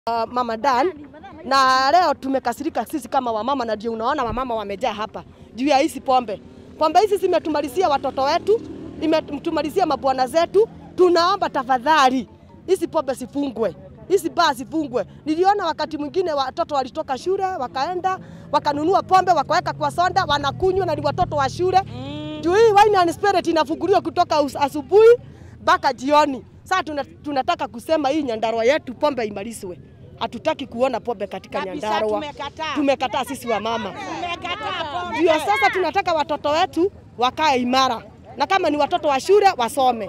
Uh, Mama Dan na leo tumekasirika sisi kama wamama, na ndio unaona wamama wamejaa hapa juu ya hizi pombe. Pombe hizi zimetumalizia watoto wetu, imetumalizia mabwana zetu. Tunaomba tafadhali hizi pombe zifungwe, hizi baa zifungwe. Niliona wakati mwingine watoto walitoka shule wakaenda wakanunua pombe wakaweka kwa sonda wanakunywa, na ni watoto wa shule mm. Juu hii wine and spirit inafunguliwa kutoka asubuhi mpaka jioni. Sasa tuna, tunataka kusema hii Nyandarua yetu pombe imalizwe. Hatutaki kuona pombe katika Kabisa, Nyandarua. tumekataa. Tumekataa sisi wa mama. Tumekataa pombe. Ndio sasa tunataka watoto wetu wakae imara, na kama ni watoto wa shule wasome.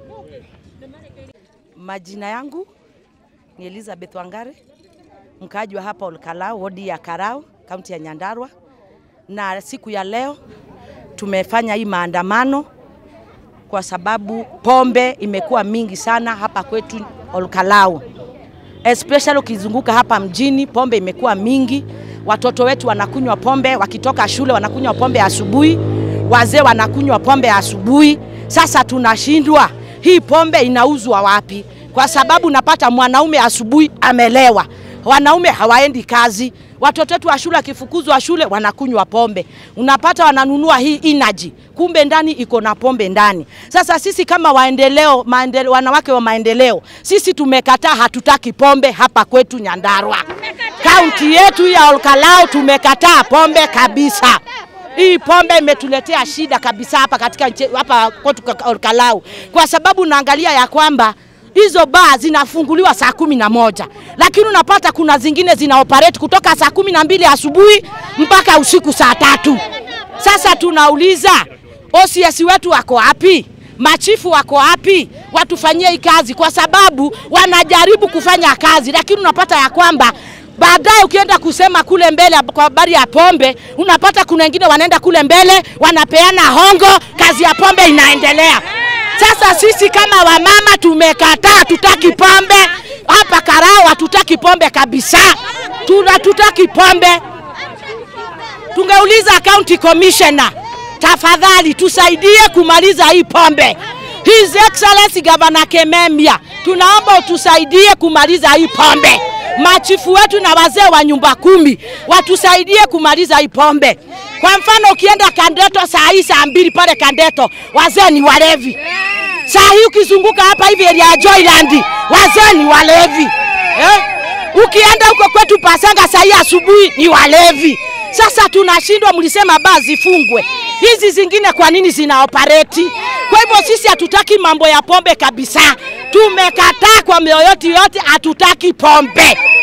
Majina yangu ni Elizabeth Wangare, mkaaji wa hapa Olkalau, wodi ya Karau, kaunti ya Nyandarua. Na siku ya leo tumefanya hii maandamano kwa sababu pombe imekuwa mingi sana hapa kwetu Olkalau, especially ukizunguka hapa mjini, pombe imekuwa mingi. Watoto wetu wanakunywa pombe, wakitoka shule wanakunywa pombe asubuhi, wazee wanakunywa pombe asubuhi. Sasa tunashindwa hii pombe inauzwa wapi? Kwa sababu unapata mwanaume asubuhi amelewa, wanaume hawaendi kazi, watoto wetu wa shule wakifukuzwa shule wanakunywa pombe, unapata wananunua hii energy, kumbe ndani iko na pombe ndani. Sasa sisi kama waendeleo, maendeleo, wanawake wa maendeleo, sisi tumekataa, hatutaki pombe hapa kwetu Nyandarua, kaunti yetu ya Olkalau, tumekataa pombe kabisa. Hii pombe imetuletea shida kabisa hapa katika nchi- hapa kwetu Olkalau, kwa sababu naangalia ya kwamba hizo baa zinafunguliwa saa kumi na moja lakini unapata kuna zingine zina operate kutoka saa kumi na mbili asubuhi mpaka usiku saa tatu. Sasa tunauliza OCS wetu wako wapi? Machifu wako wapi? Watufanyie hii kazi, kwa sababu wanajaribu kufanya kazi, lakini unapata ya kwamba baadaye ukienda kusema kule mbele kwa habari ya pombe, unapata kuna wengine wanaenda kule mbele wanapeana hongo, kazi ya pombe inaendelea. Sasa sisi kama wamama tumekataa, tutaki pombe hapa Karau, hatutaki pombe kabisa, tuna tutaki pombe. Tungeuliza county commissioner, tafadhali tusaidie kumaliza hii pombe. His Excellency Governor Kememia, tunaomba utusaidie kumaliza hii pombe. Machifu wetu na wazee wa nyumba kumi watusaidie kumaliza hii pombe. Kwa mfano ukienda Kandeto saa hii saa mbili pale Kandeto, wazee ni walevi. Saa hii ukizunguka hapa hivi area ya Joyland, wazee ni walevi eh? Ukienda huko kwetu Pasanga saa hii asubuhi ni walevi. Sasa tunashindwa, mlisema baa zifungwe, hizi zingine kwa nini zina operate? Kwa hivyo sisi hatutaki mambo ya pombe kabisa, tumekataa kwa mioyo yote, hatutaki pombe.